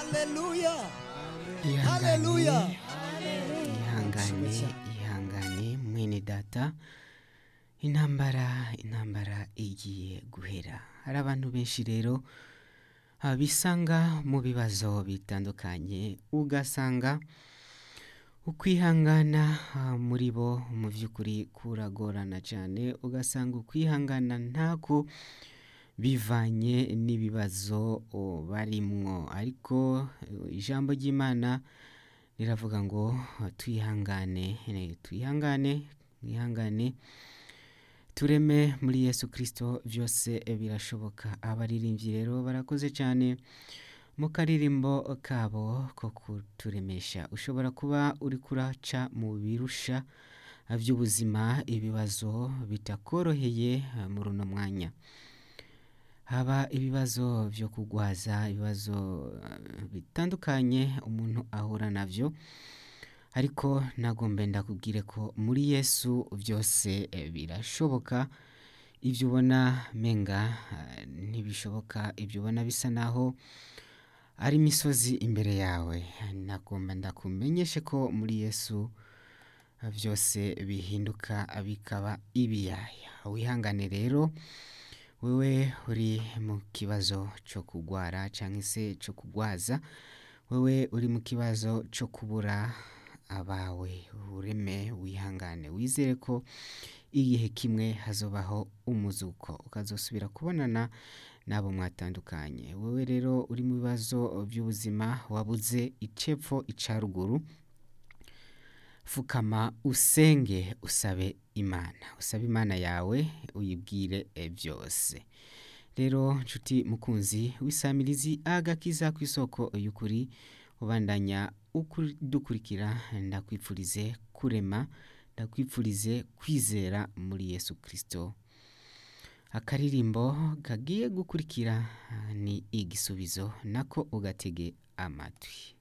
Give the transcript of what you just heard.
haleluya ihangane haleluya ihangane ihangane mwene data intambara intambara igiye guhera hari abantu benshi rero ah, bisanga mu bibazo bitandukanye ugasanga ukwihangana ah, muri bo mu by'ukuri kuragorana cyane ugasanga ukwihangana ntako bivanye n'ibibazo o, barimwo ariko eh, ijambo ry'imana riravuga ngo twihangane eh, twihangane mwihangane tureme muri yesu kirisito byose birashoboka abaririmbyi rero barakoze cyane mu karirimbo kabo ko kuturemesha ushobora kuba uri kuraca mu birusha by'ubuzima ibibazo bitakoroheye eh, muri uno mwanya haba ibibazo byo kugwaza ibibazo eh, bitandukanye umuntu ahura navyo ariko nagombe ndakubwire ko muri yesu byose eh, birashoboka ibyo ubona menga eh, ntibishoboka ibyo ubona bisa naho ari imisozi imbere yawe nagomba ndakumenyeshe ko muri yesu eh, byose bihinduka bikaba ibiyaya wihangane rero wewe uri mu kibazo cyo kugwara cyangwa se cyo kugwaza wewe uri mu kibazo cyo kubura abawe ureme wihangane wizere ko igihe kimwe hazobaho umuzuko ukazosubira kubonana n'abo mwatandukanye wowe rero uri mu bibazo by'ubuzima wabuze icepfo ica ruguru fukama usenge usabe imana usabe imana yawe uyibwire eh, byose rero nshuti mukunzi w'isamirizi agakiza ku isoko y'ukuri ubandanya ukuri- dukurikira ndakwipfurize kurema ndakwipfurize kwizera muri yesu kirisito akaririmbo kagiye gukurikira ah, ni igisubizo nako ugatege amatwi